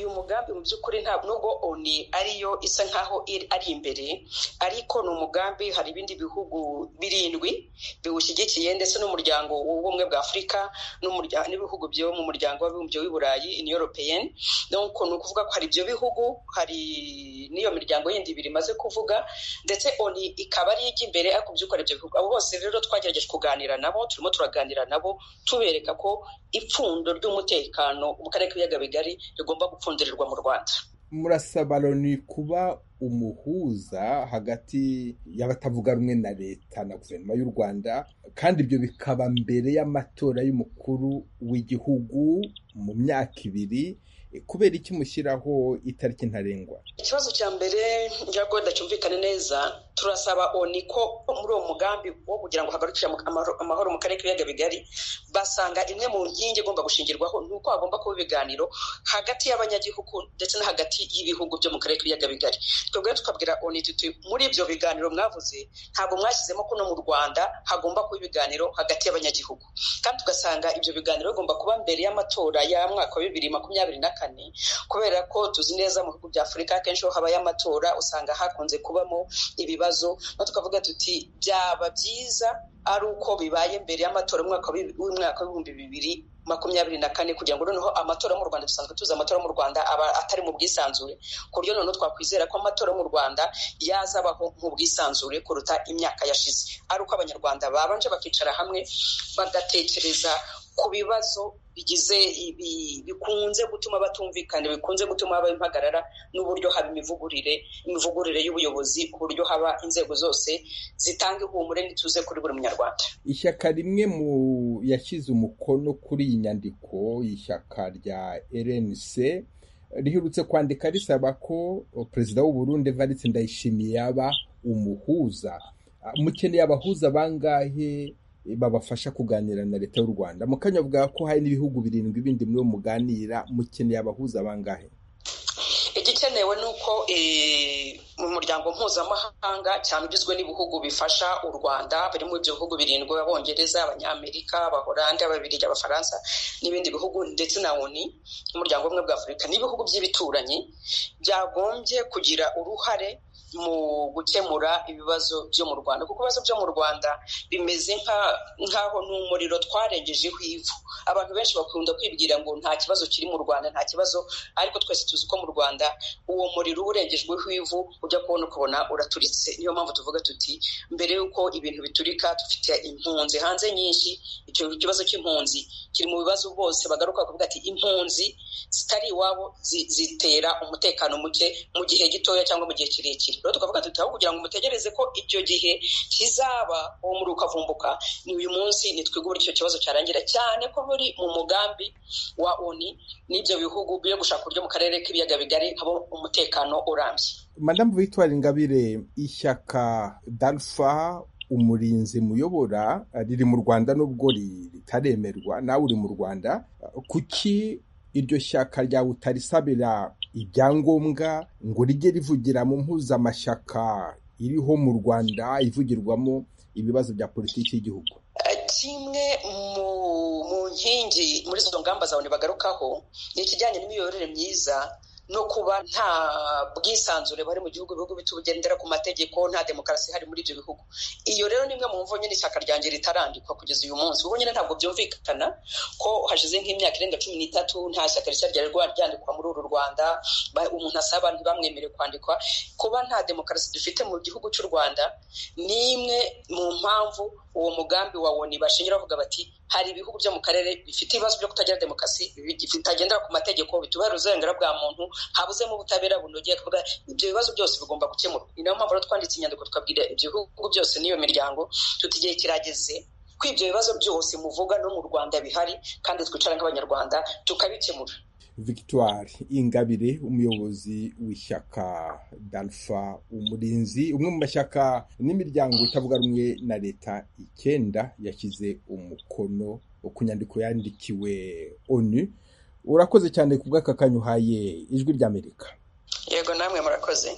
mugambi mu by'ukuri nta nubwo oni ariyo isa nkaho ari imbere ariko ni umugambi hari ibindi bihugu birindwi biwushyigikiye ndetse n'umuryango w'ubumwe bwa afurika n'ibihugu byo mu muryango w'abibumbye w'iburayi in european ni ukuvuga ko hari ibyo bihugu hari n'iyo miryango yindi ibiri imaze kuvuga ndetse oni ikaba ari ijya imbere ariko by'uko ari ibyo bihugu abo bose rero twagerageje kuganira nabo turimo turaganira nabo tubereka ko ipfundo ry'umutekano mu karere k'ibiyaga bigari rigomba gupfundirirwa mu rwanda murasaba loni kuba umuhuza hagati y'abatavuga rumwe na leta na guverinoma y'u rwanda kandi ibyo bikaba mbere y'amatora y'umukuru w'igihugu mu myaka ibiri kubera iki mushyiraho itariki ntarengwa ikibazo cya mbere ntabwo ndacyumvikane neza turasaba oni ko muri uwo mugambi wo kugira ngo hagarukire amahoro mu karere k'ibiyaga bigari basanga imwe mu nkingi igomba gushingirwaho ni uko hagomba kuba ibiganiro hagati y'abanyagihugu ndetse no hagati y'ibihugu byo mu karere k'ibiyaga bigari twebwe tukabwira oni tuti muri ibyo biganiro mwavuze ntabwo mwashyizemo ko no mu rwanda hagomba kuba ibiganiro hagati y'abanyagihugu kandi tugasanga ibyo biganiro bigomba kuba mbere y'amatora ya mwaka wa bibiri makumyabiri na kane kubera ko tuzi neza mu bihugu bya afurika akenshi iyo habaye amatora usanga hakunze kubamo ibibazo tukavuga tuti byaba byiza ari uko bibaye mbere y'amatora y'umwaka w'ibihumbi bibiri makumyabiri na kane kugira ngo noneho amatora mu rwanda dusanzwe tuzi amatora mu rwanda aba atari mu bwisanzure ku buryo noneho twakwizera ko amatora mu rwanda yazabaho mu bwisanzure kuruta imyaka yashize ari uko abanyarwanda babanje bakicara hamwe bagatekereza ku bibazo bigize ibi bikunze gutuma batumvikana bikunze gutuma haba impagarara n'uburyo haba imivugurire imivugurire y'ubuyobozi ku buryo haba inzego zose zitanga ihumure n'ituze kuri buri munyarwanda ishyaka rimwe mu yashyize umukono kuri iyi nyandiko y'ishyaka rya rnc riherutse kwandika risaba ko perezida w'uburundi Evariste ndayishimiye yaba umuhuza mukeneye abahuza bangahe babafasha kuganira na leta y'u rwanda mu kanya avuga ko hari n'ibihugu birindwi bindi muri muganira mukeneye abahuza bangahe igikenewe ni uko mu muryango mpuzamahanga cyane ugizwe n'ibihugu bifasha u rwanda birimo ibyo bihugu birindwi abongereza abanyamerika abahorandi ababirigi abafaransa n'ibindi bihugu ndetse na oni n'umuryango umwe bwa afurika n'ibihugu by'ibituranyi byagombye kugira uruhare mu gukemura ibibazo byo mu rwanda kuko ibibazo byo mu rwanda bimeze nk'aho ni umuriro twarengejeho ivu abantu benshi bakunda kwibwira ngo nta kibazo kiri mu rwanda nta kibazo ariko twese tuzi ko mu rwanda uwo muriro urengejweho ivu ujya kubona ukabona uraturitse niyo mpamvu tuvuga tuti mbere y'uko ibintu biturika dufite impunzi hanze nyinshi icyo kibazo cy'impunzi kiri mu bibazo bose bagaruka kuvuga ati impunzi zitari iwabo zitera umutekano muke mu gihe gitoya cyangwa mu gihe kirekire rero tukavuga tuti aho kugira ngo mutegereze ko icyo gihe kizaba uwo muri ukavumbuka ni uyu munsi nitwiga uburyo icyo kibazo cyarangira cyane ko buri mu mugambi wa oni n'ibyo bihugu byo gushaka uburyo mu karere k'ibiyaga bigari haba umutekano urambye madamu victoire ingabire ishyaka dalfa umurinzi muyobora riri mu rwanda n'ubwo ritaremerwa nawe uri mu rwanda kuki iryo shyaka ryawe utarisabira ibyangombwa ngo rijye rivugira mu mpuzamashyaka iriho mu rwanda ivugirwamo ibibazo bya politiki y'igihugu kimwe mu nkingi muri izo ngamba zawe bagarukaho ni ikijyanye n'imiyoborere myiza no kuba nta bwisanzure bari mu gihugu ibihugu bitugendera ku mategeko nta demokarasi hari muri ibyo bihugu iyo rero ni imwe mu mvo nyine ishyaka ryanjye ritarandikwa kugeza uyu munsi kuko nyine ntabwo byumvikana ko hashize nk'imyaka irenga cumi n'itatu nta shyaka rishya ryari ryandikwa muri uru rwanda umuntu asaba ntibamwemere kwandikwa kuba nta demokarasi dufite mu gihugu cy'u rwanda ni imwe mu mpamvu uwo mugambi wa woni bashingira bavuga bati hari ibihugu byo mu karere bifite ibibazo byo kutagira demokarasi bitagendera ku mategeko bitubahiriza uburenganzira bwa muntu habuzemo ubutabera bunogeye kuvuga ibyo bibazo byose bigomba gukemurwa ni nayo mpamvu rero twanditse inyandiko tukabwira ibyo bihugu byose n'iyo miryango tutigihe kirageze ko ibyo bibazo byose muvuga no mu rwanda bihari kandi twicara nk'abanyarwanda tukabikemura victoire ingabire umuyobozi w'ishyaka dalfa umurinzi umwe mu mashyaka n'imiryango itavuga rumwe na leta icyenda yashyize umukono ku nyandiko yandikiwe onu urakoze cyane ku bw'aka kanya uhaye ijwi ry'amerika yego namwe murakoze